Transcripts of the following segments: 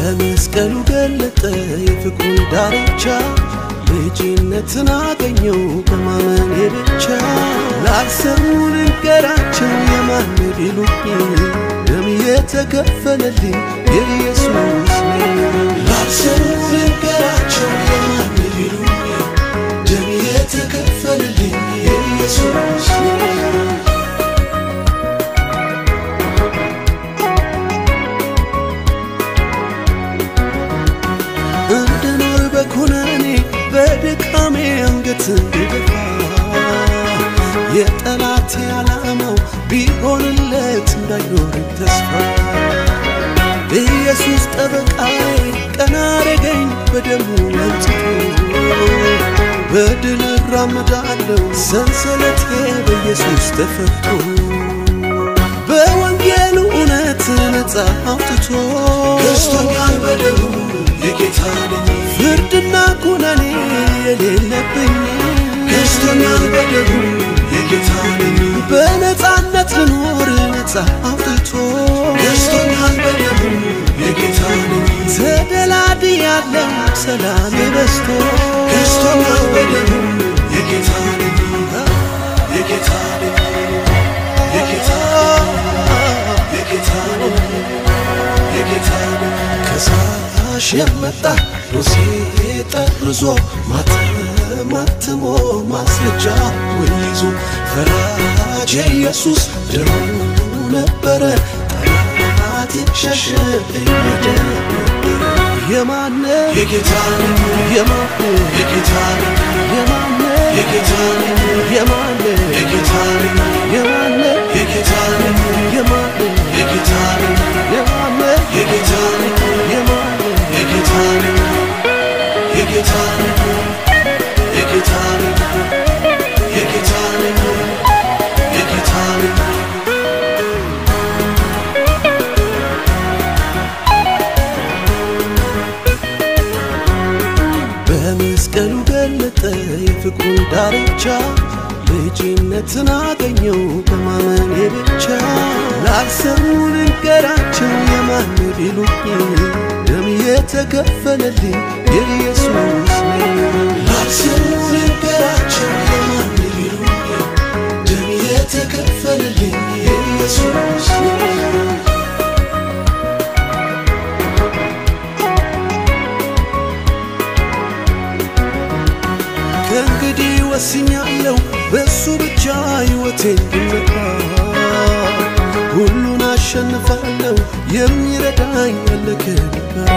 በመስቀሉ ገለጠ የፍቅሩን ዳርቻ ልጅነትን አገኘው በማመኔ ብቻ ላልሰሙ ልንገራቸው የማን ቢሉኝ ደም የተከፈለልኝ የኢየሱስ ነኝ ላልሰሙ ልንገራቸው የማን ቢሉኝ ደም የተከፈለልኝ የኢየሱስ ነኝ እንድኖር በኩነኔ በድካሜ አንገት እንድደፋ የጠላቴ ዓላማው ቢሆንለት እንዳይኖር ተስፋ ኢየሱስ ጠበቃዬ ቀና አረገኝ በደሙ አንጽቶ በድል እራመዳለሁ ሰንሰለቴ በኢየሱስ ተፈቶ በወንጌሉ እውነት ነፃ አውጥቶ ገዝቶኛል በደሙ የጌታ ነኝ ፍርድና ኩነኔ የሌለብኝ ገዝቶኛል በደሙ የጌታ ነኝ በነፃነት ልኖር ነፃ አውጥቶ ገዝቶኛል በደሙ የጌታ ነኝ ተደላድያለሁ ሰላም በዝቶ ገዝቶኛል በደሙ የጌታ ነኝ የጌታ ነኝ የጌታ የጌታ የጌታ ከሳሽ የመጣ ዶሴ ጠርዞ ማተማትሞ ማስረጃ ይዞ ፈራጅ ኢየሱስ ደሙ ነበረ ጠላት ሸሸ እየደ የማነ የጌታ የማነ የጌታ የማነ የጌታ የማነ የጌታ የማነ የጌታ የማነ የጌታ የማነ የጌታ የማነ የጌታ የጌታ የጌታ የጌታ የጌታ በመስቀሉ ገለጠ የፍቅሩን ዳርቻ ልጅነትን አገኘው በማመኔ ብቻ ላልሰሙ ልንገራቸው የማን ቢሉኝ ደም የተከፈለልኝ የኢየሱስ ነኝ ላልሰሙ ልንገራቸው የማን ቢሉኝ ደም የተከፈለልኝ የኢየሱስ ነኝ ከእንግዲህ ወስኛለሁ በእሱ ብቻ ሕይወቴን ብመራ ሁሉን አሸንፋለሁ የሚረዳኝ ያለ ከልባ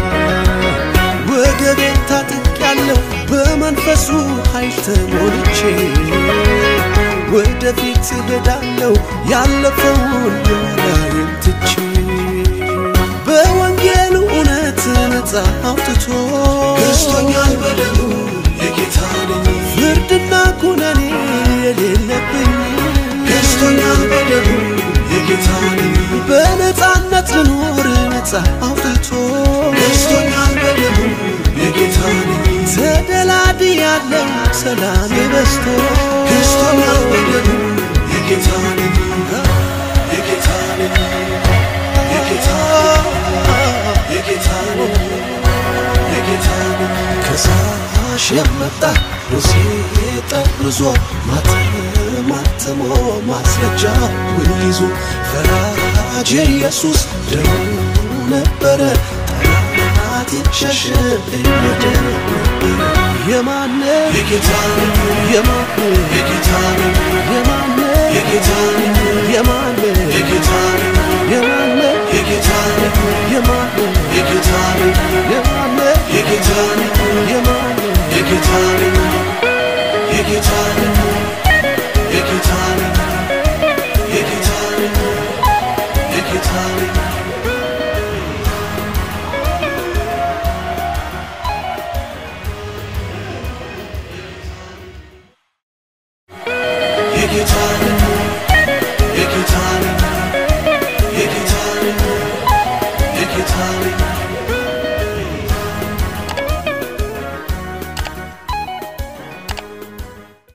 ወገቤን ታጥቄያለሁ በመንፈሱ ኃይል ተሞልቼ ወደፊት እሄዳለሁ ያለፈውን የኋላዬን ትቼ በወንጌሉ እውነት ነፃ አውጥቶ ገዝቶኛል በደሙ የጌታ ነኝ ፍርድና ኩነኔ የሌለብኝ ገዝቶኛል በደሙ የጌታ ነኝ በነፃነት ልኖር ነፃ አውጥቶ ገዝቶኛል በደሙ የጌታ ነኝ ተደላድያለሁ ሰላም በዝቶ ገዝቶኛል በደሙ የጌታ ነኝ የጌታ ነኝ የጌታ የጌታ የጌታ ከሳሽ የመጣ ዶሴ ጠርዞ ማተማትሞ ማስረጃ ይዞ ፈራጅ ኢየሱስ ደሙ ነበረ ጠላት ሸሸ እየደ የማነ የጌታ የማነ የጌታ የማነ የጌታ የማነ የጌታ የማነ የጌታ የማነ የጌታ የማነ የጌታ የማነ የጌታ የጌታ የጌታ የጌታ የጌታ የጌታ